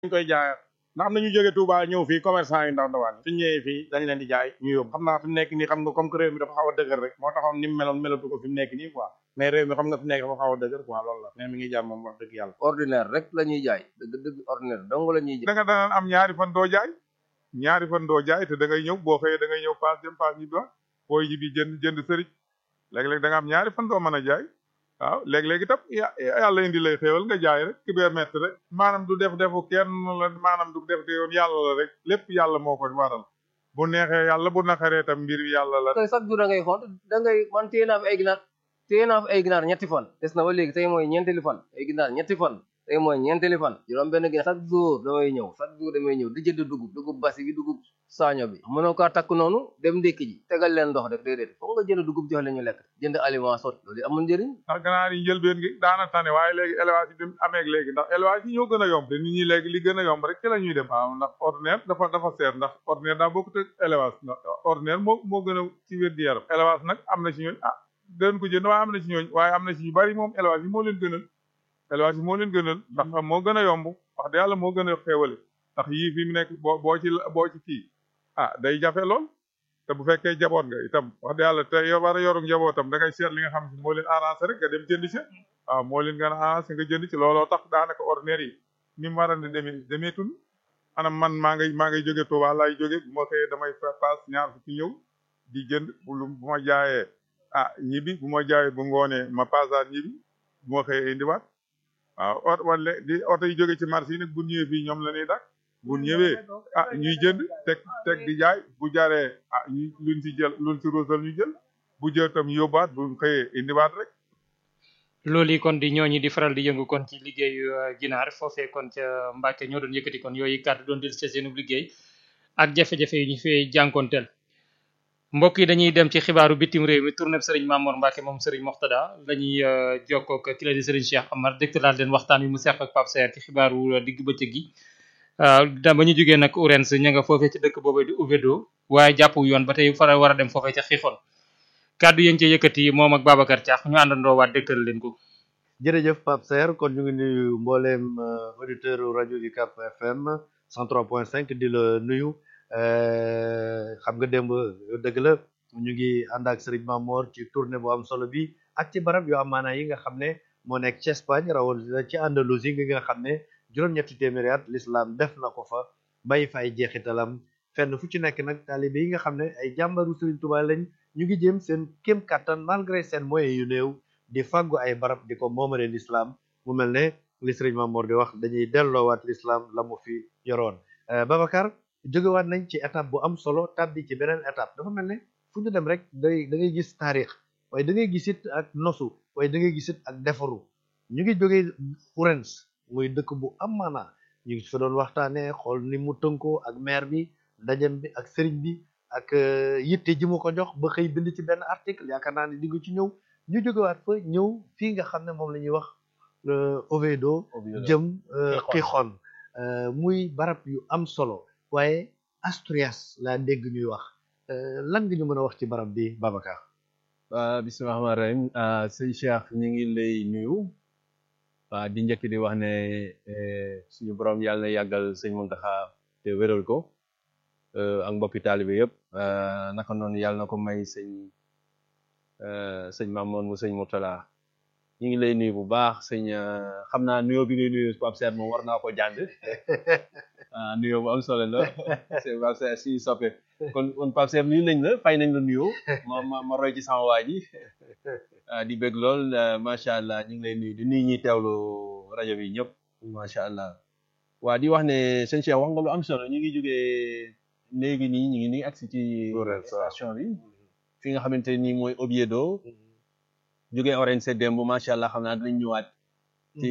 ñu koy jaayaat ndax am na ñu jóge Touba ñëw fii commerçant yu ndaw ndawaan suñ ñëwee fii dañ leen di jaay ñu yóbbu xam naa fi mu nekk nii xam nga comme que réew mi dafa xaw a dëgër rek moo taxoon ni mu meloon melatu ko fi mu nekk nii quoi mais réew mi xam nga fi mu nekk dafa xaw a dëgër quoi loolu la mais mi ngi jaar moom wax dëgg yàlla ordinaire rek la ñuy jaay dëgg dëgg ordinaire dong la ñuy jaay da nga daan am ñaari fan doo jaay ñaari fan doo jaay te da ngay ñëw boo xëyee da ngay ñëw paas dem paas ñi doon booy ji bi jënd jënd sëriñ léeg-léeg da nga am ñaari fan doo mën a jaay waaw léeg-léeg itam ya- yàlla indi lay xéewal nga jaay rek ki bee mett rek maanaam du def defu kenn la maanaam du def te yoon yàlla la rek lépp yàlla moo ko waral bu neexee yàlla bu naqaree tam mbir yàlla la koy chaque jour da ngay xont da ngay man téye naa fi ay ginaar téye naa fi ay ginaar ñetti fan des na ba léegi tey mooy ñeenteeli fan ay ginaar ñetti fan tey mooy ñeenteeli fan juróom benn ginaar chaque jour damay ñëw chaque jour damay ñëw di jënd dugub dugub basi bi dugub saaño bi mënoo kaa takk noonu dem ndékki ji tegal leen ndox rek déedéet foog nga jënd dugub jox leen ñu lekk jënd aliment sot loolu amul njëriñ ndax ganaar yi njëlbeen gi daana tane waaye léegi élevage yi dem amee léegi ndax élevage yi ñoo gën a yomb te nit ñi léegi li gën a yomb rek ci la ñuy dem waaw ndax ordinaire dafa dafa seer ndax ordinaire daa bokkut ak élevage ndax ordinaire moo moo gën a ci wér di yaram élevage nag am na ci ñooñ ah dañ ko jënd waaye am na ci ñooñ waaye am na ci ñu bari moom élevage yi moo leen gënal élevage yi moo leen gënal ndax moo gën a yomb wax dëgg yàlla moo gën a xéewale ndax yii fi mu nekk boo boo ci boo ci kii ah day jafe lool te bu fekkee jaboot nga itam wax dëgg yàlla te yow war a yorum njabootam da ngay seet li nga xam ne moo leen arrangé rek nga dem jënd ci waaw moo leen gën a arrangé nga jënd ci looloo tax daanaka ordinaire yi ni mu war a demee demeetul anam man maa ngay maa ngay jóge Touba laay jóge bu ma xëyee damay paas ñaar fukki ñëw di jënd bu lu bu ma jaayee ah ñibi bu ma jaayee bu ngoonee ma paasaat ñibi bu ma xëyee indiwaat waaw ot wala di oto yi jóge ci marché yi nag bu ñëwee fii ñoom la ñuy dak bu ñëwee ah ñuy jënd teg teg di jaay bu jaree ah ñu luñ ci jël luñ ci roosal ñu jël bu jël tam yóbbaat bu xëyee indiwaat rek loolu yi kon di ñooñi di faral di yëngu kon ci liggéeyu uh, ginaar foofee kon ca Mbàkke ñoo doon yëkkati kon yooyu kàddu doon dil ca seenu liggéey ak jafe-jafe yi ñu fee jànkonteel mbokk yi dañuy dem ci xibaaru bitim réew mi tournée Serigne Mamour Mbacke moom Serigne Moxtada la ñuy uh, jokkoo ak ki la di Serigne Cheikh Amar dégtalaat leen waxtaan wi mu seq ak Pape Seer ci xibaaru uh, digg bëccëg gi da ba ñu jógee nag Ourens ña nga foofee ci dëkk boobee di Ouvédo waaye jàpp yoon ba tey fara war a dem foofee ca Xixon kàddu yéen ci yëkkati moom ak Babacar Thiax ñu àndandoo waat dégtal leen ko jërëjëf Pape Serre kon ñu ngi nuyu mbooleem auditeur rajo UCAB FM 103.5 di la nuyu xam nga démb dëgg la ñu ngi ànd ak Serigne Mamor ci tournée bu am solo bi ak ci barab yu am maanaa yi nga xam ne moo nekk ci Espagne rawatina ci Andalousie gi nga xam ne juróom-ñetti téeméeri at l'islam def na ko fa bàyyi fa ay jeexitalam fenn fu ci nekk nag taalibe yi nga xam ne ay jàmbaru Serigne Touba lañ ñu ngi jëm seen kéem kattan malgré seen moyens yu néew di fàggu ay barab di ko moomale l'islam mu mel ne li Serigne Mamour di wax dañuy delloowaat l'islam la mu fi yoroon Babacar jógewaat nañ ci étape bu am solo tàbbi ci beneen étape dafa mel ne fu ñu dem rek day da ngay gis taarix waaye da ngay gisit ak nosu waaye da ngay gisit ak defaru ñu ngi jógee Ourense muy dëkk bu am maanaa ñu ngi fa doon waxtaanee xool ni mu tënkoo ak maire bi ndajem bi ak sëriñ bi ak yitte ji mu ko jox ba xëy bind ci benn article yaakaar naa ne di nga ci ñëw ñu jógewaat fa ñëw fii nga xam ne moom la ñuy wax Oviedo jëm Gijón muy barab yu am solo waaye Asturias laa dégg ñuy wax lan nga ñu mën a wax ci barab bi Babacar waa bismillahi rahmaani rahim sëñ Cheikh ñu ngi lay nuyu waa di njëkk di wax ne suñu borom yàlla na yàggal sëñ Muntaxa te wéral ko ak mbokki taalibe yëpp naka noonu yàlla na ko may sëñ sëñ Mamoon mu sëñ Murtala ñu ngi lay nuyu bu baax sëñ xam naa nuyoo bi ngay nuyu Pape Serre moom war naa ko jàng ah nuyoo bu am solo la c'est Pape Serre si soppe kon kon Pape Serre nuyu nañ la fay nañ la nuyoo ma ma ma roy ci sama waa ji di bëgg lool macha allah ñu ngi lay nuyu di nuyu ñuy teewlu rajo bi ñëpp macha allah waa di wax ne sëñ Cheikh wax nga lu am solo ñu ngi jógee léegi nii ñu ngi nii agsi ci station bi fi nga xamante ni mooy Oviedo jógee Orense démb macha allah xam naa dinañ ñëwaat ci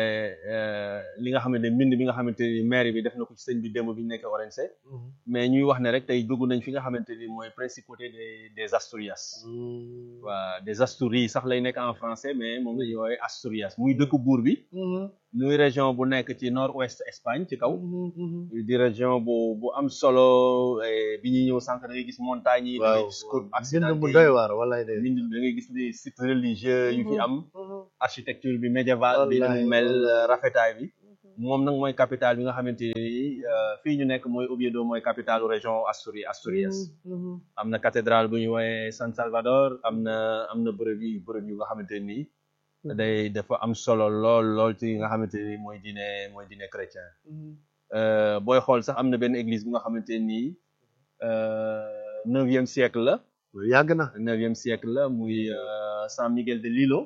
li nga xamante ne mbind bi nga xamante ni maire bi def na ko ci sëñ bi démb bi ñu nekk Orense mais ñuy wax ne rek tey dugg nañ fi nga xamante ni mooy principauté des des Asturias waa des Asturies sax lay nekk en français mais moom la ñuy woowee Asturias muy dëkk buur bi muy région bu nekk ci nord ouest Espagne ci kaw di région bu bu am solo bi ñuy ñëw sànq da ngay gis montagnes yi da ngay gis côte bind mu doy waar walaay de bind da ngay gis les sites religieux yu fi am architecture bi médiévale bi nu mel rafetaay bi moom nag mooy capitale bi nga xamante ni fii ñu nekk mooy Oviedo mooy capitale région Asturi Asturias am na cathédrale bu ñu woowee San Salvador am na am na bërëb yi bërëb yu nga xamante ni day dafa am solo lool lool ci nga xamante ni mooy diine mooy diine chrétien booy xool sax am na benn église bu nga xamante ni neuvième siècle la yàgg na neuvième siècle la muy San Miguel de Lilo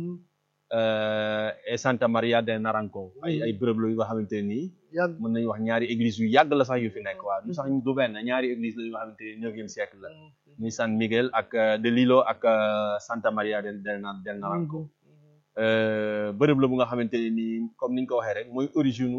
et Santa Maria de Naranco ay ay bërëb la yu nga xamante nii yàgg mën nañu wax ñaari église yu yàgg la sax yu fi nekk waaw du sax du benn ñaari église la yu nga xamante ni neuvième siècle la muy San Miguel ak de Lilo ak Santa Maria del del Naranco bërëb la bu nga xamante ne nii comme ni ñu ko waxee rek mooy origine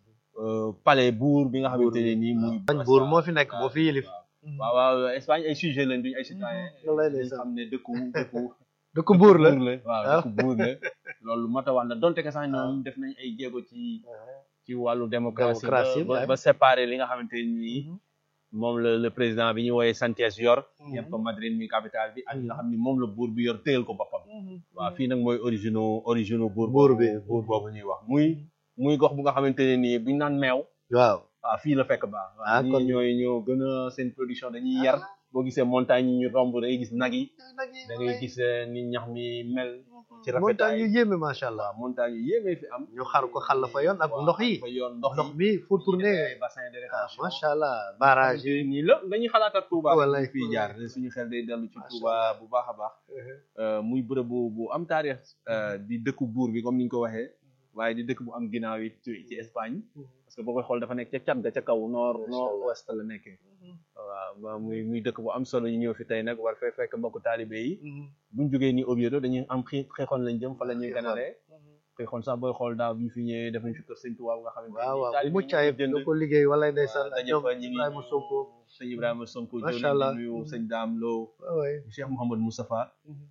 palais buur bi nga xamante ne nii muy bañ buur moo fi nekk moo fi yilif waaw waaw Espagne ay sujet lañ duñ ay citoyen wallaay dañ ndeysaan. xam ne dëkku dëkku dëkk buur la waaw dëkku buur la loolu mat a wax la donte que sax ñoom def nañ ay jéego ci ci wàllu démocratie Démocratie, ba ouais. ba séparer li nga xamante ne nii moom la le président bi ñu wooyee Sánchez yor yem ko Madrid mi capitale bi ak li nga xam ni moom la buur bi yor téyel ko boppam waaw fii nag mooy originaux originaux buur Buur bi. buur boobu ñuy wax muy muy gox bu nga xamante ne nii buñ naan meew waaw waaw fii la fekk baax Ah, waaw kon- ñii ñooy ñoo gën a seen production dañuy yar boo gisee montagne yi ñu romb da ngay gis nag yi da ngay gis eh, ni ñax mi mel ci montagne rafetaay yu yéeme macha allah waaw montagne yu yéemee fi am ñu xar ko xàll fa yoon ak waaw, ndox yi fa yoon ndox ndox yi bi fu tourné ay bassin de ah, rétention macha allah barrage yi yi nii la dañuy xalaatat Touba Wallaay. fii jaar suñu xel day dellu ci Macha Touba bu baax a baax Euh, muy bërëb bu bu am taarix euh, di dëkku buur bi comme ni ñu ko waxee waaye di dëkk bu am ginnaaw yi ci ci Espagne parce que boo koy xool dafa nekk ca cat ga ca kaw nord nord ouest la nekkee waaw ba muy muy dëkk bu am solo ñu ñëw fi tey nag war fee fekk mbokku taalibe yi buñ jógee ni Oviedo dañuy am xii xeexoon lañ jëm fa la ñuy ganalee xeexoon sax booy xool daaw bi ñu fi ñëwee def nañ fi kër sëñ Tuubaa bu nga xamante waaw waaw bu taalibe mucc yi ayib jënd nga ko liggéey walay ndeysaan ak daje ñoom fa ñi ngi Ibrahima Sonko sëñ Ibrahima Sonko Macha joni Allah. di nuyu sëñ Daam Lo waay Cheikh Mouhamadou Moustapha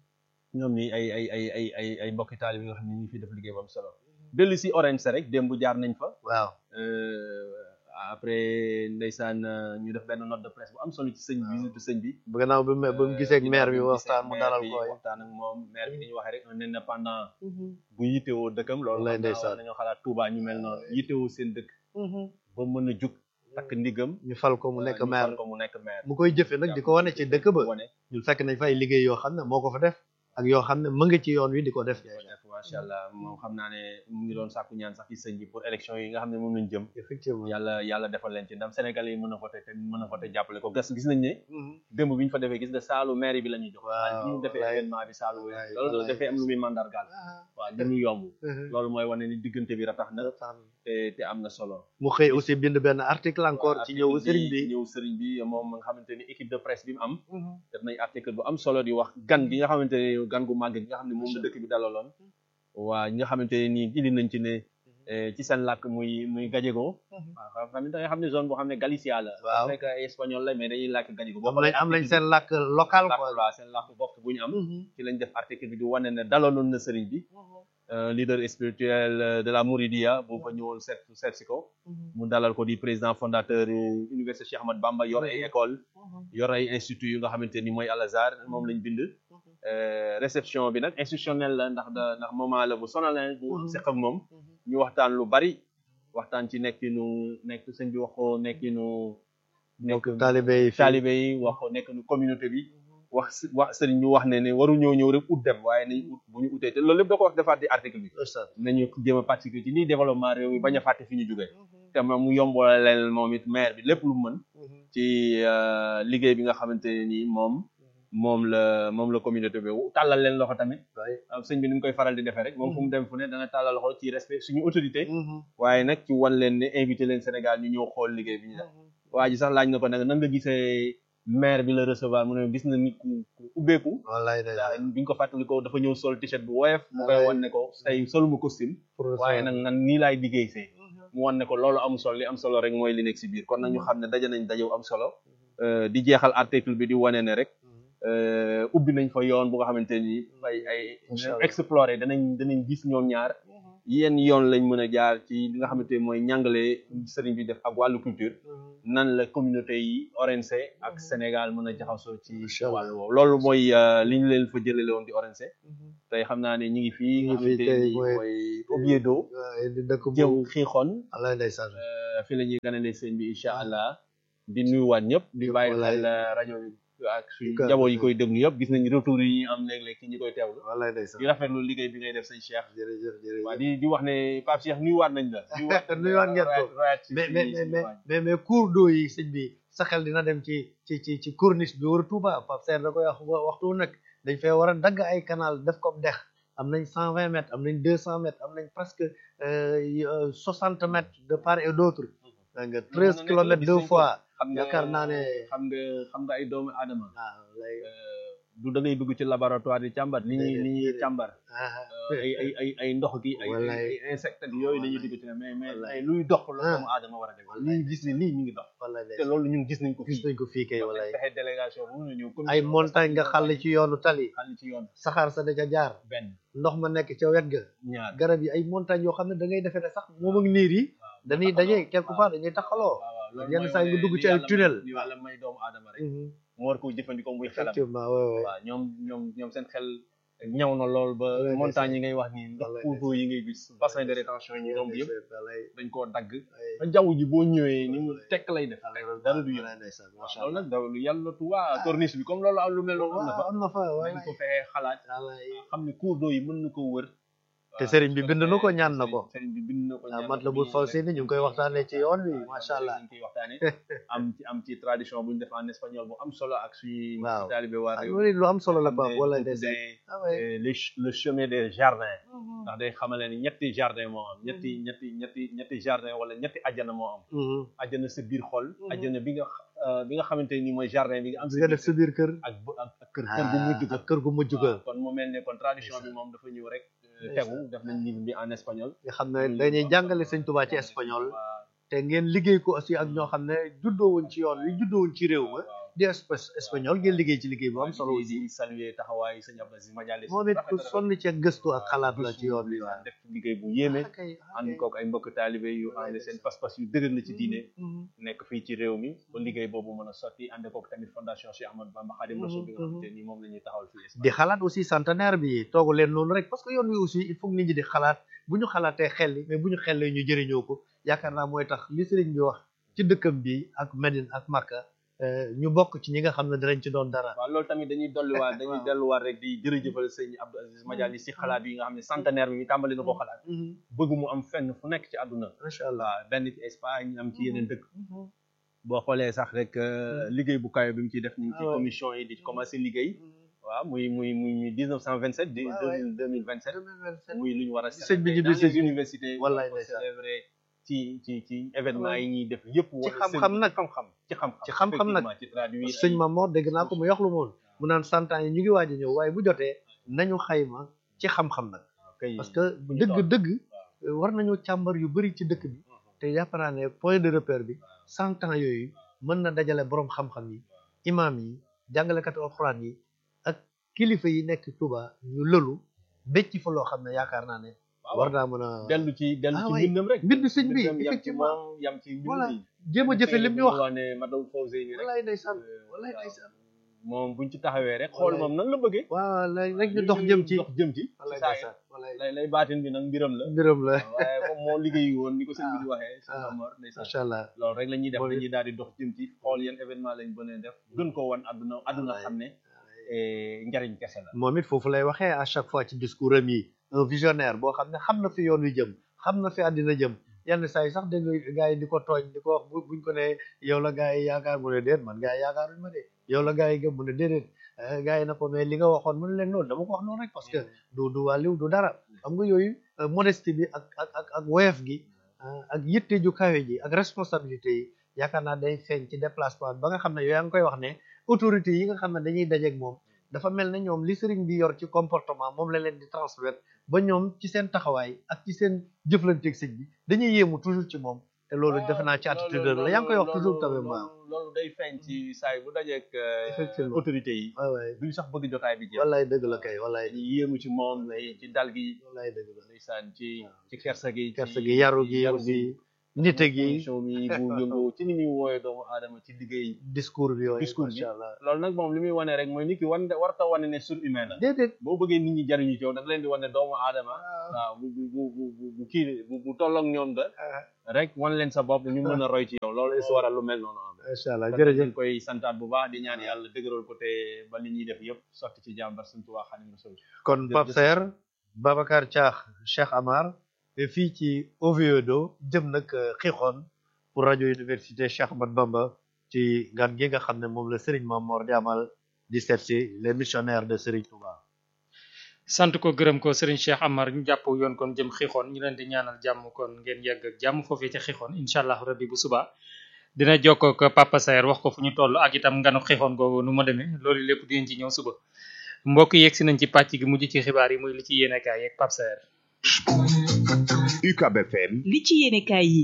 ñoom ñi ay ay ay ay ay ay mbokki taalibe yi nga xam ne ñu ngi fi def liggéey bu am solo dellu si Orense rek démb jaar nañ fa waaw euh, après ndeysaan euh, ñu def benn note de presse bu am solo ci sëñ bi visite sëñ bi bu gannaaw bi mu ba mu gisee ak maire bi ginnaaw waxtaan mu gisee dalal maire ko bi waxtaan ak moom maire bi ni ñu waxee rek un indépendant bu yittewoo dëkkam loolu Wallaay xam naa ndeysaan. war nañoo xalaat Touba ñu mel noonu yittewoo seen dëkk ba mën a jug takk ndigam ñu fal ko mu nekk ñu maire fal ko mu nekk maire mu koy jëfe nag di ko wane ci dëkk ba wane ñun fekk nañ fa ay liggéey yoo xam ne moo ko fa def ak yoo xam ne mu ngi ci yoon wi di ko def def macha allah moom xam naa ne mu ngi doon sàkku ñaan sax ci sëñ bi pour élection yi nga xam ne moom lañ jëm effectivement yàlla yàlla defal leen ci ndam Sénégalais yi mën a voté te mën a voté jàppale ko gas gis nañ ne démb bi ñu fa defee gis nga saalu maire bi la ñuy jox Waaw, bi ñu defee wallaay. événement bi saalu Wallaay, loolu wallaay. dafay am lu muy mandargaal waaw li mu yomb loolu mooy wane ni diggante bi ratax na te te am na solo mu xëy aussi bind benn article encore waaw, ci ñëw article sëriñ bi ñëw sëriñ bi moom nga xamante ni équipe de presse bi mu am def nañ article bu am solo di wax gan gi nga xamante ne gan gu màgg gi nga xam ne moom la dëkk bi dalaloon waa ñi nga xamante ne nii indi nañ ci ne eh, ci seen làkk muy muy gallego waaw xam nga xam ne zone boo xam ne Galicia la Waaw. fekk ay espagnol la mais dañuy làkk gallego am nañ am nañ seen làkk local quoi waaw seen làkk bopp bu ñu am ci lañ def article bi di wane ne dalaloon na sëriñ bi euh, leader spirituel euh, de la Mouridia bu fa ñëwoon seet seet si ko mu dalal ko di président fondateur euh, université Cheikh Ahmad Bamba yor ay école yor ay institut yu nga xamante ni mooy Al Azhar moom lañ bind Euh, réception bi nag institutionnel la ndax da ndax moment la bu sonal leen bu seq ak moom ñu waxtaan lu bari waxtaan ci nekkinu nekk sëñ bi wax ko nekkinu nekk taalibe yi fii taalibe yi wax ko nekkinu communauté bi wax si- wax sëriñ bi wax ne ne waru ñëw ñëw rek ut dem waaye nañ ut bu ñu utee te loolu lépp da ko wax defaat di article bi Ustaz. nañu jéem a participer ci lii développement réew mi bañ a fàtte fi ñu jógee te moom mu yombalal leen moom it maire bi lépp lu mu mën ci euh, liggéey bi nga xamante ne nii moom moom la moom la communauté bi tàllal leen loxo tamit waaw sëñ bi ni mu koy faral di defee rek moom fu mu dem fu ne dana tàllal loxo ci respect suñu autorité waaye nag ci wan leen ne invité leen Sénégal ñu ñëw xool liggéey bi ñu def waa ji sax laaj na ko nag nan nga gisee maire bi la recevoir mu ne gis na nit ku ku ubbeeku wallaay day waaw bi ñu ko fàttali ko dafa ñëw sol t-shirt bu woyof mu koy wan ne ko tey soluma costume waaye nag man nii laay liggéey see mu wan ne ko loolu am solo li am solo rek mooy li nekk si biir kon nag ñu xam ne daje nañ dajew am solo Euh, di jeexal article bi di wane ne rek euh, ubbi nañ fa yoon bu nga xamante ni ay ay Incha Allah. explorer danañ danañ gis ñoom ñaar yenn yoon lañ mën a jaar ci li nga xamante ni mooy ñàngale sëriñ bi def ak wàllu culture nan la communauté yi Orense ak Sénégal mën a jaxasoo ci Incha Allah. wàllu woowu loolu mooy euh, li ñu leen fa jëlale woon di Orense tey xam naa ne ñu ngi fii Ñu nga ngi fii xamante tey ni mooy- mooy Oviedo waaye di dëkk jëm bu xiixoon wallaay ndeysaan fi la ñuy ganale sëñ bi incha allah di nuyuwaat ñëpp di bàyyi Wallaay. xel rajo bi ak suñu Kër- njaboot yi koy déglu yëpp gis nañ retour yi ñu am léeg-léeg ci ñi koy teewlu wallaay ndeysaan di rafetlu liggéey bi ngay def sëñ Cheikh jërëjëf jërëjëf waa di di wax ne Pape Cheikh nuyuwaat nañ la Nuyuwaat ngeen ko. rayaat ci mais ci- mais ci mais mais waa ji. mais mais cours d'eau yi sëñ bi sa xel dina dem ci ci ci ci corniche bi war a Touba Pape Serre da koy wax wa- waxtu wu nekk dañ fay war a dagg ay canal def ko dex am nañ cent vingt mètres am nañ deux cent mètres am nañ presque soixante mètres de part et d'autre da nga treize nekk la, kilomètres gis deux nañ ko. fois xam nga yaakaar naa ne xam nga xam nga ay doomu aadama waaw lay du da ngay dugg ci laboratoire di càmbar li ñuy Déedéet, li ñuy déedéet. càmbar ay ay ay ay ndox gi ay Wallaay. ay insectes ak yooyu dañuy dugg ci ne mais mais Wallaay. mais luy dox la Ah. doomu aadama war a def li ñu gis ni lii ñu ngi dox wallaay te loolu ñun gis nañ ko gis fii nañ ko fii kay wala wallaay fexe délégation bu mun a ñëw ay montagne nga xàll ci yoonu tali xàll ci yoon saxaar sa da ca jaar benn ndox ma nekk ca wet ga ñaar garab yi ay montagne yoo xam ne da ngay defee ne sax moom ak niir yi dañuy daje quelque part dañuy taxaloo waaw waaw loolu yenn mooy saa yi nga wane dugg li ci ay yàlla may- tunnel. li yàlla may doomu aadama rek mu war ko jëfandikoo muy xelam effectivement ouais, ouais. waaw ñoom ñoom ñoom seen xel ñaw na lool ba Wallaay montagne yi ngay wax nii ndox Wallaay cours d'eau yi ngay gis bassin de rétention yi ñu romb yëpp Wallaay, dañ koo dagg wallaay. ba jaww ji boo ñëwee ni mu tekk lay def dara du yëngu Wallaay, ndeysaan, macha loolu Allah. nag daw lu yàlla tuwa corniche bi comme loolu am lu mel noonu am na fa am na fa dañ wallaay. ko fexee xalaat Wallaay. xam ne cours d'eau yi mën na ko wër te sëriñ bi bind na ko ñaan na ko sëriñ bi bind na ko ah ñaan mat la na bu ko. faw si ni ñu ngi koy waxtaanee ci yoon wi macha allah ñu koy waxtaane am ci am ci tradition bu ñu def en espagnol bu am solo ak suñu Waaw. taalibe waa ah réew loolu lu am solo la xam Pape ne wallaay ñu ko ndeysaan tuddee, ah ouais. euh, le ch- le chemin des jardins ndax day xamale ni ñetti jardin moo am ñetti ñetti ñetti ñetti jardin wala ñetti ajjana moo am Mhm. ajjana sa biir xol Mhm. ajjana bi nga euh, bi nga xamante ni mooy jardin bi nga am nga def sa biir kër ak bu- ak ak kër kër gu mujj ak kër gu mujj ga waaw kon mu mel ne kon tradition bi moom dafa ñëw rek euh, tegu def nañ livre bi en espagnol nga xam ne dañuy jàngale sëñ Tuubaa ci espagnol te ngeen liggéey ko aussi ak ñoo xam ne juddoo wuñ ci yoon wi juddoo wuñ ci réew ma di espa- espagnol ngeen liggéey ci liggéey bu am solo di aussi di saluer taxawaay sëñ Abdou Aziz Madialis moom it ku sonn ci gëstu ak xalaat la ci yoon wi waaw def liggéey bu yéeme Ah, kay, ah, ànd kay. kook ay mbokk taalibe yu xam ne seen pas-pas yu dëgër la ci diine Mhm. nekk fii ci réew mi ba liggéey boobu mën a sotti ànd kook tamit fondation Cheikh Ahmadou Bamba Khadim Rassoul bi nga Mhm, xamante ni moom la ñuy taxawal fii Espagne. di xalaat aussi centenaire bi toogu leen noonu rek parce que yoon wi aussi il faut que nit ñi di xalaat bu ñu xalaatee xel yi mais bu ñu xellee ñu jëriñoo ko yaakaar naa mooy tax li sëriñ bi wax ci dëkkam bi ak Medine ak Makka euh, ñu bokk ci ñi nga xam ne dinañ ci doon dara waaw loolu tamit dañuy dolliwaat dañuy Waaw. delluwaat rek di jërëjëfal sëñ Abdou Aziz Madialis si xalaat yi nga xam ne centenaire bi ñu tàmbali na ko xalaat Mhm. bëgg mu am fenn fu nekk ci àdduna macha allah waaw benn ci Espagne am ci yeneen dëkk boo xoolee sax rek euh, liggéey bu kayo bi mu ciy def ñu ngi ci Ah ouais. commission yi di commencé liggéey waaw muy muy muy muy 1927 di Ouais, ouais. 2027 muy lu ñu war a Sëñ bi célébrer ñibbi dans sëñ les universités Wallaay war ko ndeysaan. célébrer ci ci ci événement Ouais. yi ñuy def yëpp Ci xam-xam nag. xam-xam ci xam-xam Ci xam-xam nag. effectivement, ci traduire sëñ ay- Mamor dégg naa ko mu yox lu moon mu naan cent ans yi ñu ngi waaj a ñëw waaye bu jotee nañu xayma ci xam-xam nag kay parce que fu ñu dëgg toll. dëgg war nañu càmbar yu bëri ci dëkk bi te jàpp naa ne point de repère bi cent ans yooyu mën na dajale borom xam-xam yi imaam yi jàngalekatu alxuraan yi ak kilifa yi nekk Touba ñu lëlu becc fa loo xam ne yaakaar naa ne war naa mën a dellu ci dellu Ah ci ouais. mbindam rek mbind sëñ bi mbindam yam ci effectivement moom yam ci Voilà. mbind yi jéem a jëfe lim ñu wax wax ne Madou Fawzeyni rek wallaay ndeysaan euh, wallaay waaw. ndeysaan moom buñ ci taxawee rek xool Wallaay. moom nan la bëggee waaw lay rek ñu dox jëm ci dox jëm ci wallaay ci saa ndeysaan wallaay lay lay baatin bi nag mbiram la mbiram la waaye comme moo liggéey woon ni ko sëñ bi di waxee sëñ ah. Amar ndeysaan macha allah loolu rek la ñuy def Mooy- dañuy daal di dox jëm ci xool yan événement lañ bënee def gën ko wan àdduna àdduna Wallaay. xam ne eh, njariñ kese la moom it foofu lay waxee à chaque fois ci discours am yi un visionnaire boo xam ne xam na fi yoon wi jëm xam na fi àddina jëm yenn saa yi sax dégg nga gars yi di ko tooñ di ko wax bu buñ ko ne yow la gars yi yaakaar mu ne déet man gars yi yaakaaruñ ma de yow la gars yi gëm mu ne déedéet Eh, gars yi na ko mais li nga waxoon mu ne leen noonu dama ko wax noonu rek parce que du du wàlliw du dara xam nga yooyu euh, modestie bi ak ak ak ak woyof gi ah, ak yitte ju kawe ji ak responsabilité yi yaakaar naa day feeñ ci déplacement bi ba nga xam ne yow yaa ngi koy wax ne autorité yi nga xam ne dañuy dajeeg moom dafa mel ne ñoom li sëriñ bi yor ci comportement moom la leen di transmettre ba ñoom ci seen taxawaay ak ci seen jëflanteeg sëñ bi dañuy yéemu toujours ci moom te loolu defe naa ci attitude la yaa ngi koy wax toujours tamit ma loolu loolu day feeñ ci saa yi bu dajeek eh, Effectivement. autorité yi waay waay duñ sax bëgg jotaay bi jeex wallaay dëgg la kay wallaay ñu yéemu ci moom ci dal gi wallaay dëgg la ndeysaan ci ci kersa gi kersa ci- gi yaru gi yaru aussi nite gi connexion bi bu yëngoo ci ni muy wooyee doomu aadama ci liggéey discours bi yooyu discours bi macha allah loolu nag moom li muy wane rek mooy nit ki wan warta wane ne surhumain la déedéet boo bëggee nit ñi jariñu ci yow da nga leen di wane doomu aadama waaw bu bu bu bu bu bu kii bu bu tolloog ñoom da rek wan leen sa bopp ñu mën a roy ci yow loolu is waral lu mel noonu am macha allah kon jërëjëf dañ koy santaat bu baax di ñaan yàlla dëgëral ko te ba li ñuy def yëpp sotti ci jàmbar suñ Tuubaa Xaadimu Rasuul kon jërëjëf. Pape Saer Babacar Thiakh Cheikh Amar te fii ci Oviedo jëm nag xixoon pour rajo université Cheikh Ahmad Bamba ci gan gi nga xam ne moom la Serigne Mamor di amal di seet si les missionnaires de Serigne Touba. sant ko gërëm ko Serigne Cheikh Amar ñu jàpp yoon kon jëm xixoon ñu leen di ñaanal jàmm kon ngeen yegg ak jàmm foofee ca xixoon incha allah rabbi bu suba dina jokkoo ak Papa Saer wax ko fu ñu toll ak itam nganu xixoon googu nu ma demee loolu lépp dinañ ci ñëw suba mbokk yi yegg si nañ ci pàcc gi mujj ci xibaar yi muy li ci yéenekaay yeeg Papa Saer UCAB FM li ci yéenekaay yi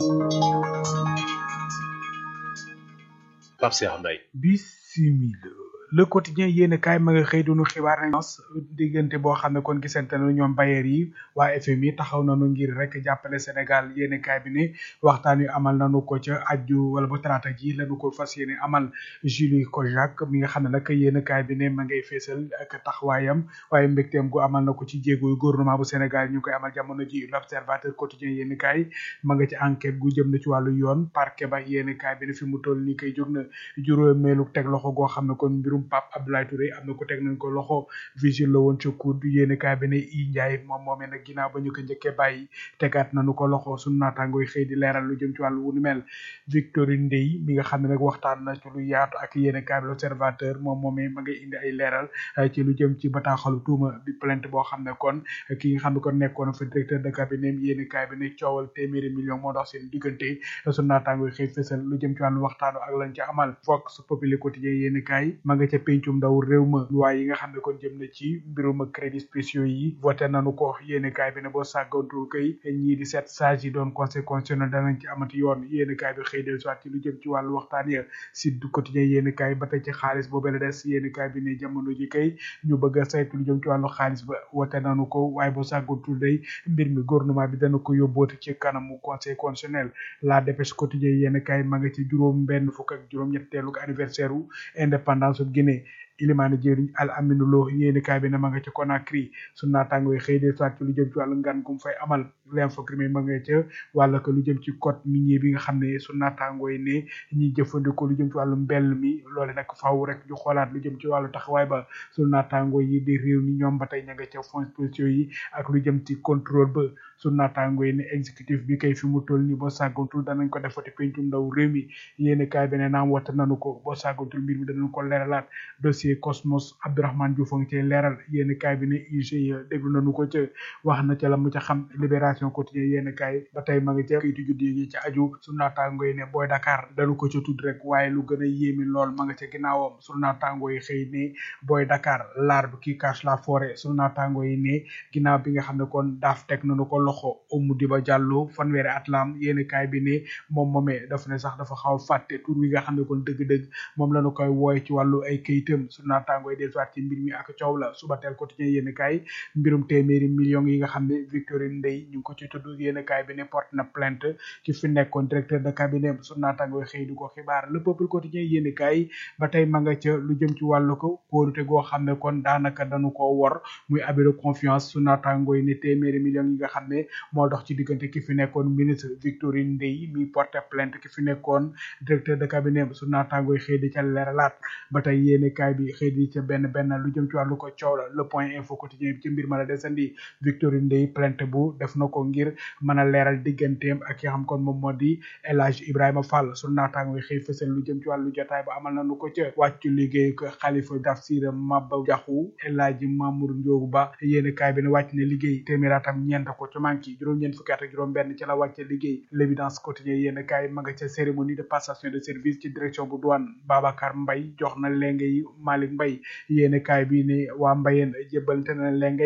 Pape Cheikh Mbaye bisimila le quotidien yéen kaay ma nga xëy dunu xibaar nañ nos diggante boo xam ne kon gisante na ñoom bayeer yi waa FMI taxaw nañu ngir rek jàppale Sénégal yéen kaay bi ne waxtaan yu amal nañu ko ca aju wala ba talaata ji lañu ko fas yéene amal Julie Kojak mi nga xam ne nag yéen kaay bi ne ma ngay feesal ak taxawaayam waaye mbégteem gu amal na ko ci jéego yu gouvernement bu Sénégal ñu koy amal jamono ji l'observateur quotidien yéen kaay ma nga ci enquête gu jëm na ci wàllu yoon parquet ba yéen kaay bi ne fi mu toll nii koy jóg na juróomeelu teg loxo goo xam ne kon mbirum Pape Abdoulaye Touré am na ko teg nañ ko loxo vigile la woon ca COUD yéeni kaay bi ne i Ndiaye moom moomee nag ginnaaw ba ñu ko njëkkee bàyyi tegaat nañu ko loxo suñu naataangoo yi xëy di leeral lu jëm ci wàllu wu ni mel Victorine Ndeye mi nga xam ne nag waxtaan na ci lu yaatu ak yéeni kaay bi l'observateur moom moomee ma ngay indi ay leeral ci lu jëm ci bataaxalu tuuma bi plainte boo xam ne kon ki nga xam ne kon nekkoon fa directeur de cabinet yéeni kaay bi ne coowal téeméeri million moo dox seen diggante suñu naataangoo yi xëy fësal lu jëm ci wàllu waxtaanu ak lañ ci amal Vox Populi quotidien yéeni kaay ma nga ca pencum ndaw réew ma loi yi nga xam ne kon jëm na ci mbirum crédit spéciaux yi voté nañu ko yéeni kaay bi ne boo sàggantul kay ñii di sept sages yi doon conseil constitutionnel danañ ci amati yoon yéeni kaay bi xëy del soit ci lu jëm ci wàllu waxtaan ya Sud Quotidien yéeni kaay ba tey ci xaalis boobu la des yéeni kaay bi ne jamono ji kay ñu bëgg a saytu lu jëm ci wàllu xaalis ba voté nañu ko waaye boo sàggantul day mbir mi gouvernement bi dana ko yóbbooti ci kanamu conseil constitutionnel la dépêche quotidien yéeni kaay ma nga ci juróom benn fukk ak juróom ñetteelu anniversaire u indépendance bu Guinée ilimaani jëriñ al aminu lo yéeni kaay bi ne ma nga ca Conakry su naataango yi xëy de soit ci lu jëm ci wàllu ngan gum fay amal l'info crime ma nga ca wàlla ko lu jëm ci code minier bi nga xam ne su naataango yi ne ñiy jëfandikoo lu jëm ci wàllu mbell mi loole nag faaw rek ñu xoolaat lu jëm ci wàllu taxawaay ba su naataango yi di réew mi ñoom ba tey ña nga ca fonds spéciaux yi ak lu jëm ci contrôle ba su naataango yi ne exécutif bi kay fi mu toll ni boo sàggantul danañ ko defati pencum ndaw réew mi yéeni kaay bi ne naam wata nanu ko boo sàggantul mbir mi danañ ko leeralaat dossier Cosmos Abdourahmane Diouf a ngi cay leeral yéeni kaay bi ne IGE déglu nañu ko ca wax na ca la mu ca xam libération quotidien yéeni kaay ba tey ma nga ca kayitu juddu yi ca aju su naataango yi ne booy Dakar dañu ko ca tudd rek waaye lu gën a yéemi lool ma nga ca ginnaawam su naataango yi xëy ne booy Dakar l'arbre qui cache la forêt su naataango yi ne ginnaaw bi nga xam ne kon daaf teg nañu ko loxo Oumou Diba Diallo fanweeri at la am yéeni kaay bi ne moom moomee daf ne sax dafa xaw a fàtte tur wi nga xam ne kon dëgg-dëgg moom lañu koy wooye ci wàllu ay kayitam su naataango yi dellusiwaat ci mbir mi ak coow la suba teel quotidien yéen kaay mbirum téeméeri millions yi nga xam ne Victorine Ndeye ñu ngi ko ci tudd yéen kaay bi ne porte na plainte ki fi nekkoon directeur de cabinet su naataango yi xëy di ko xibaar le peuple quotidien yéen kaay ba tey ma nga ca lu jëm ci wàllu ko kóorute goo xam ne kon daanaka dañu ko wor muy abus de confiance su naataango yi ne téeméeri millions yi nga xam ne moo dox ci diggante ki fi nekkoon ministre Victorine Ndeye mi porte plainte ki fi nekkoon directeur de cabinet su naataango yi xëy di ca leeralaat ba tey yéen kaay bi xëy di ca benn benn lu jëm ci wàllu ko coow la le point info quotidien bi ci mbir ma la desandi Victorine Ndeye plainte bu def na ko ngir mën a leeral digganteem ak ki xam kon moom moo di El Hadj Ibrahima Fall su naataango yi xëy fësal lu jëm ci wàllu jotaay ba amal nañu ko ca wàccu liggéey ko xalifa tafsir Maba Jaxu El Hadj Mamour Ndiogu Ba yéen kaay bi ne wàcc na liggéey téeméeraatam ñeent ko ci manki juróom-ñeent fukki at ak juróom benn ci la wàcce liggéey l'évidence quotidien yéen kaay ma nga ca cérémonie de passation de service ci direction bu douane Babacar Mbaye jox na lenge yi Malick Mbaye yéene kaay bi ne waa mbayeen jébbalante na lenge ya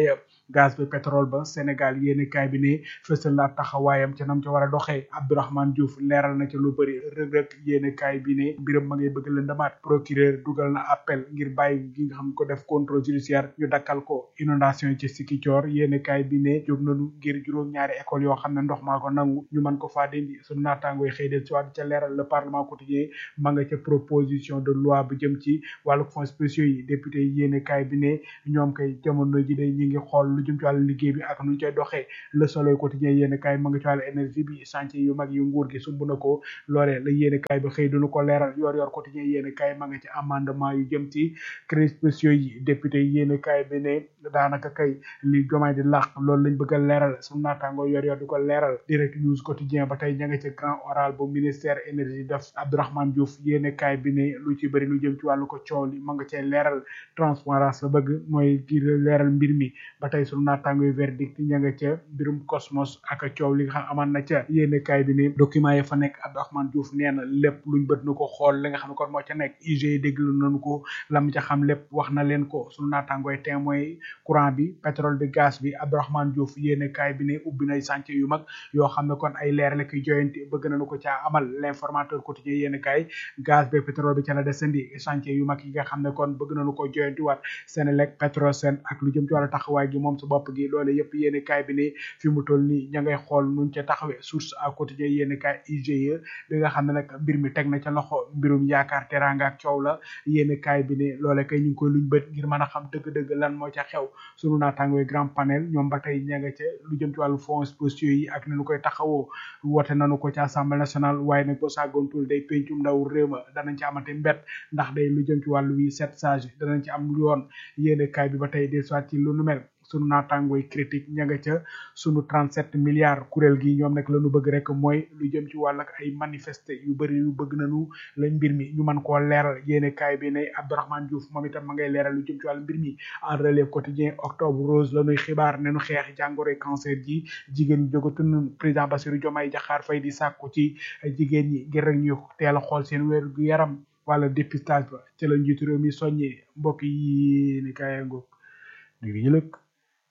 gaz bi pétrole ba Sénégal yéeni kaay bi ne fësal na ab taxawaayam ca nam ca war a doxee Abdourahmane Diouf leeral na ca lu bëri rëg-rëg yéeni kaay bi ne mbiram ma ngay bëgg lëndamaat procureur dugal na appel ngir bàyyi gi nga xam ko def contrôle judiciaire ñu dakkal ko inondation yi ci Sikicoor yéeni kaay bi ne jóg nañu ngir juróom-ñaari école yoo xam ne ndox maa ko nangu ñu mën ko faa dindi sunu naataango yi xëy del ci waat ca leeral le parlement quotidien ma nga ca proposition de loi bu jëm ci wàllu fonds spéciaux yi député yi yéeni kaay bi ne ñoom kay jamono ji day ñi ngi xool lu jëm ci wàllu liggéey bi ak nu ñu cay doxee le soleil quotidien yéeni kaay ma nga ci wàllu énergie bi chantier yu mag yu nguur gi sumb na ko loolee la yéeni kaay bi xëy duñu ko leeral yor yor quotidien yéeni kaay ma nga ci amendement yu jëm ci crédits spéciaux yi député yi yéeni kaay bi ne daanaka kay li jomaay di làq loolu lañ bëgg a leeral suñu naataango yor yor di ko leeral direct news quotidien ba tey ña nga ci grand oral bu ministère énergie def Abdourahmane Diouf yéeni kaay bi ne lu ci bëri lu jëm ci wàllu ko coow li ma nga cee leeral transparence la bëgg mooy ngir leeral mbir mi ba tey suñu naataango yu verdict ña nga ca mbirum cosmos ak coow li nga xam amaan na ca yéeni kaay bi ne document yi fa nekk Abdourahmane Diouf nee na lépp luñ bët nu ko xool li nga xam ne kon moo ca nekk IG déglu nañu ko lam ca xam lépp wax na leen ko suñu naataangooy témoin courant bi pétrole bi gaz bi Abdourahmane Diouf yéene kaay bi ne ubbi nay chantier yu mag yoo xam ne kon ay leer la koy joyanti bëgg nañu ko caa amal l'informateur quotidien yéene kaay gaz bi pétrole bi ca la desandi chantier yu mag yi nga xam ne kon bëgg nañu ko joyanti waat Senelec Petrosen ak lu jëm ci wàllu taxawaay gi moom su bopp gi loolu yëpp yéene kaay bi ne fi mu toll nii ña ngay xool nuñ ca taxawee source à quotidien yéene kaay IGE bi nga xam ne nag mbir mi teg na ca loxo mbirum yaakaar teranga ak coow la yéene kaay bi ne loole kay ñu ngi koy luñ bët ngir mën a xam dëgg-dëgg lan moo ca xew sunu naataangooy grand panel ñoom ba tey ña nga ca lu jëm ci wàllu fonds spéciaux yi ak ni ñu koy taxawoo woote nañu ko ci assemblée nationale waaye nag boo sàggoontul day pencum ndaw réew ma danañ ci amate mbett ndax day lu jëm ci wàllu wi sept sage danañ ci am yoon yéene kaay bi ba tey des soit ci lu nu mel sunu naataangooy critique ña nga ca sunu 37 milliards kuréel gi ñoom nag la ñu bëgg rek mooy lu jëm ci wàll ak ay manifester yu bëri yu bëgg nañu lañ mbir mi ñu mën koo leeral yéene kaay bi ne Abdourahmane Diouf moom itam ma ngay leeral lu jëm ci wàllu mbir mi en relève quotidien octobre rose la ñuy xibaar ne nu xeex jàngoroy cancer ji jigéen ñi jógatun président Bassirou Diomaye Diakhar Faye di sàkku ci jigéen ñi ngir rek ñu teel a xool seen wér gu yaram wala dépistage ba ci la njiitu réew mi soññee mbokk yi ni kaay ngoog léegi ñu lëkk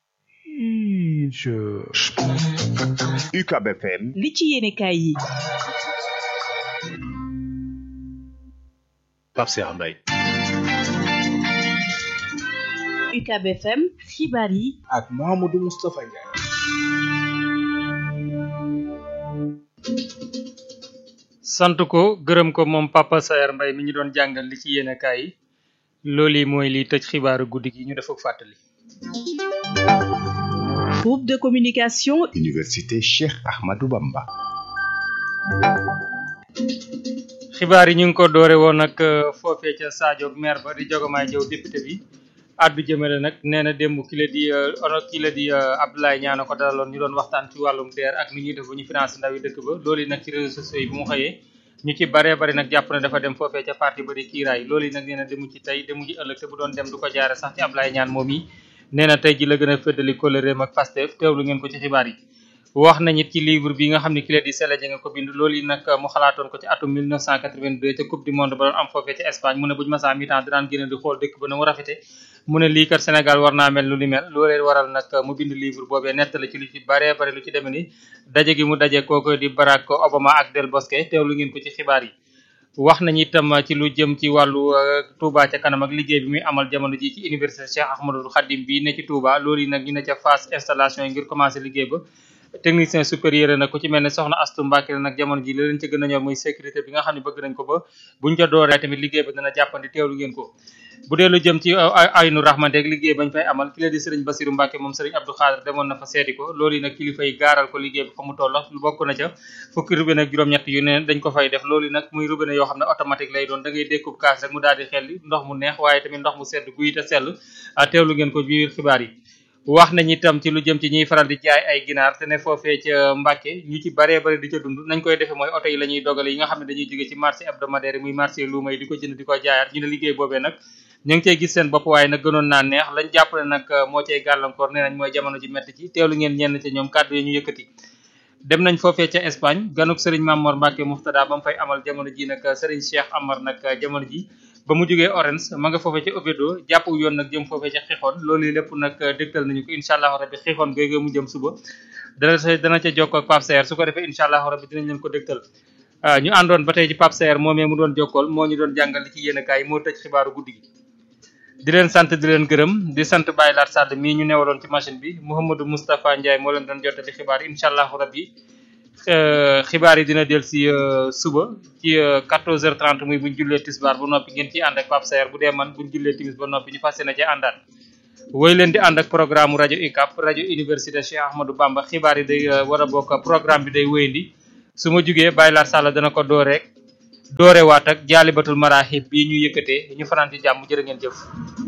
incha UCAB FM li ci yéene kaay yi Pape Cheikh Mbaye UCAB FM xibaar yi ak Mouhamadou Moustapha Ndiaye sant ko gërëm ko moom Papa Saer Mbaye mi ñu doon jàngal li ci yéene kaay yi loolu mooy li tëj xibaaru guddi gi ñu def ak fàttali groupe de communication Université Cheikh Ahmadou Bamba xibaar yi ñu ngi ko doore woon nag foofee ca Sadio maire ba di Jogomaay Jaw député bi addu jëmale nag nee na démb ki la di ono ki la di Abdoulaye Niane ko dalaloon ñu doon waxtaan ci wàllum DER ak ni ñuy def bu ñu financé ndaw yi dëkk ba loolu nag ci réseaux sociaux yi bu mu xëyee ñu ci baree bari nag jàpp na dafa dem foofee ca parti ba di kiiraay loolu yi nag nee na demu ci tey demu ci ëllëg te bu doon dem du ko jaare sax ci Abdoulaye Niane moom yi nee na tey ji la gën a féddali kóllëreem ak Pastef teewlu ngeen ko ci xibaar yi wax nañu ci livre bi nga xam ne ki la di Sele nga ko bind loolu yi nag mu xalaatoon ko ci atum 1982 ca coupe du monde ba doon am foofee ca Espagne mu ne buñu masaa mi-temps dinaan génn di xool dëkk ba na mu rafete mu ne lii kat Sénégal war naa mel lu ni mel loolee waral nag mu bind livre boobee nettali ci lu ci baree bare lu ci demee ni daje gi mu daje kooku di Barack Obama ak Del Bosque teewlu ngeen ko ci xibaar yi wax nañu itam ci lu jëm ci wàllu Touba ca kanam ak liggéey bi muy amal jamono ji ci université Cheikh Ahmadou Khadim bi ne ci Touba loolu yi nag ñu ne ca phase installation yi ngir commencé liggéey ba technicien supérieur nag ku ci mel ne soxna Astu Mbàkke la nag jamono ji li leen ca gën a ñor muy sécurité bi nga xam ne bëgg nañ ko ba buñ ca dooree tamit liggéey ba dana jàppandi teewlu ngeen ko bu dee lu jëm ci aynu rahmanteeg liggéey bañ fay amal ki la di sëriñ Basiru Mbàkke moom sëriñ Abdou Xaadir demoon na fa seeti ko loolu yi nag kilifa yi gaaral ko liggéey bi fa mu toll lu bokk na ca fukki robinet ak juróom-ñett yu ne dañ ko fay def loolu yi nag muy robinet yoo xam ne automatique lay doon da ngay dékkub kaas rek mu daal di xelli ndox mu neex waaye tamit ndox mu sedd guy te sell teewlu ngeen ko biir xibaar yi wax nañ itam ci lu jëm ci ñuy faral di jaay ay ginaar te ne foofee ca Mbàkke ñu ci baree bari di ca dund nañ koy defee mooy oto yi la ñuy dogale yi nga xam ne dañuy jóge ci marché hebdomadaire muy marché luuma yi di ko jënd di ko jaayaat ñu ne liggéey boobee nag ñu ngi cey gis seen bopp waaye nag gënoon naa neex lañ jàpp ne nag moo cay gàllankoor nee nañ mooy jamono ji metti ci teewlu ngeen ñenn ca ñoom kàddu yi ñu yëkkati dem nañ foofee ca Espagne ganuk Serigne Mamor Mbacke Muftada ba mu fay amal jamono ji nag Serigne Cheikh Amar nag jamono ji ba mu jógee Orange ma nga foofee ca Oviedo jàpp yoon nag jëm foofee ca Xixoon loolu yi lépp nag dégtal nañu ko incha allahu rabbi Xixoon googu mu jëm suba dana sa dana ca jokkoo ak Pape Saer su ko defee incha allahu rabbi dinañ leen ko dégtal ñu àndoon ba tey ci Pape Saer moomee mu doon jokkool moo ñu doon jàngal li ci yéen kaay moo tëj xibaaru guddi gi di leen sant di leen gërëm di sant Baye Laat Sall mii ñu newaloon ci machine bi Mouhamadou Moustapha Ndiaye moo leen doon jottali xibaar yi incha allahu rabbi xibaar yi dina del si suba ci 14h30 muy buñ jullee tisbaar ba noppi ngeen ciy ànd ak Pape Saer bu dee man buñ jullee timis ba noppi ñu fas yéene ci àndaat woy leen di ànd ak programme rajo UCAB rajo université Cheikh Ahmadou Bamba xibaar yi day war a bokk programme bi day wéyandi su ma jugee Baye Laat Sall dana ko dooreek doorewaat ak jaalibatul maraaxib bii ñu yëkkatee ñu fanaan ci jàmm jërë ngeen jëf